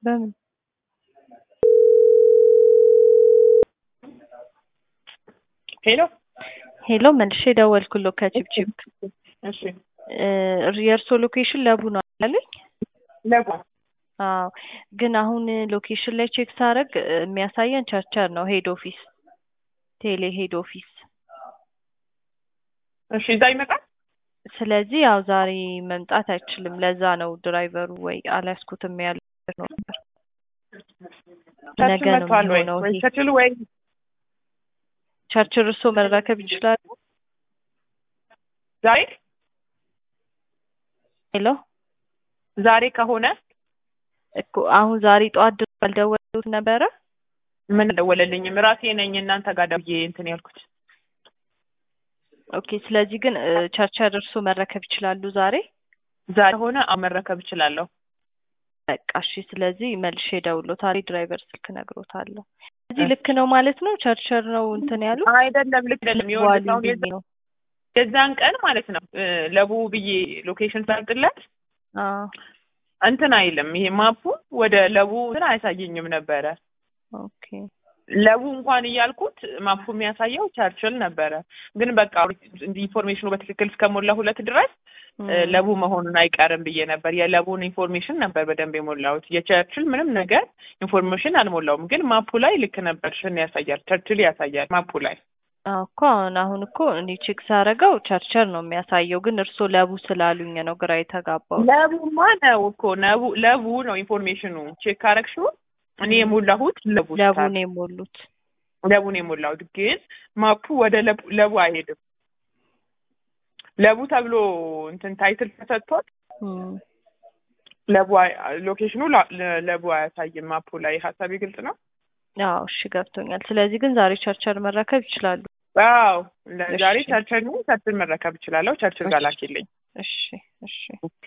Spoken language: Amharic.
በምን ሄሎ ሄሎ መልሼ ደወልኩሎ ከቺፕቺፕ እሺ የእርሶ ሎኬሽን ለቡ ነው አላለኝ? ለቡ አዎ ግን አሁን ሎኬሽን ላይ ቼክ ሳደርግ የሚያሳየን ቸርቸር ነው ሄድ ኦፊስ ቴሌ ሄድ ኦፊስ እሺ እዛ ይመጣል ስለዚህ ያው ዛሬ መምጣት አይችልም ለዛ ነው ድራይቨሩ ወይ አልያዝኩትም ያለ ነው ነበር ነገ ቸርችል ነው መጥቷል ወይ የሚሆነው ወይ ይሄ ቸርችል ወይ ቸርችል እርሶ መረከብ ይችላሉ ዛሬ ሄሎ ዛሬ ከሆነ እኮ አሁን ዛሬ ጠዋት ድረስ አልደወሉት ነበረ ምን ደወለልኝም ራሴ ነኝ እናንተ ጋር ደውዬ እንትን ያልኩት ኦኬ ስለዚህ ግን እ፣ ቸርቸር እርሶ መረከብ ይችላሉ ዛሬ ዛሬ ከሆነ አዎ መረከብ እችላለሁ በቃ እሺ ስለዚህ መልሼ እደውልሎታለሁ ድራይቨር ስልክ እነግሮታለሁ ስለዚህ ልክ ነው ማለት ነው ቸርቸር ነው እንትን ያሉ አይደለም ልክ አይደለም ይኸውልህ አሁን የዛ- ነው የዛን ቀን ማለት ነው እ፣ ለቡ ብዬ ሎኬሽን ሳልጥለት አዎ እንትን አይልም ይሄ ማፑ ወደ ለቡ እንትን አያሳየኝም ነበረ ኦኬ ለቡ እንኳን እያልኩት ማፑ የሚያሳየው ቸርችል ነበረ ግን በቃ ኢንፎርሜሽኑ በትክክል እስከሞላ ሁለት ድረስ እ፣ ለቡ መሆኑን አይቀርም ብዬ ነበር የለቡን ኢንፎርሜሽን ነበር በደንብ የሞላሁት የቸርችል ምንም ነገር ኢንፎርሜሽን አልሞላውም ግን ማፑ ላይ ልክ ነበር ሽን ያሳያል ቸርችል ያሳያል ማፑ ላይ አዎ እኮ አሁን አሁን እኮ እኔ ቼክ ሳደርገው ቸርቸር ነው የሚያሳየው ግን እርሶ ለቡ ስላሉኝ ነው ግራ የተጋባው ለቡማ ነው እኮ ለቡ ለቡ ነው ኢንፎርሜሽኑ ቼክ ካረግሽው እኔ የሞላሁት ለቡ ለቡ ስታር ነው የሞሉት ለቡን የሞላሁት ግን ማፑ ወደ ለቡ ለቡ አይሄድም ለቡ ተብሎ እንትን ታይትል ተሰጥቶት እም፣ ለቡ አይ- ሎኬሽኑ ላ- ለ- ለቡ አያሳይም ማፑ ላይ ሀሳቤ ግልጽ ነው አዎ እሺ ገብቶኛል ስለዚህ ግን ዛሬ ቸርቸር መረከብ ይችላሉ አዎ ዛሬ እሺ። ቸርችል ነው ቸርችል መረከብ እችላለሁ ቸርችል ጋር ላኪልኝ እሺ እሺ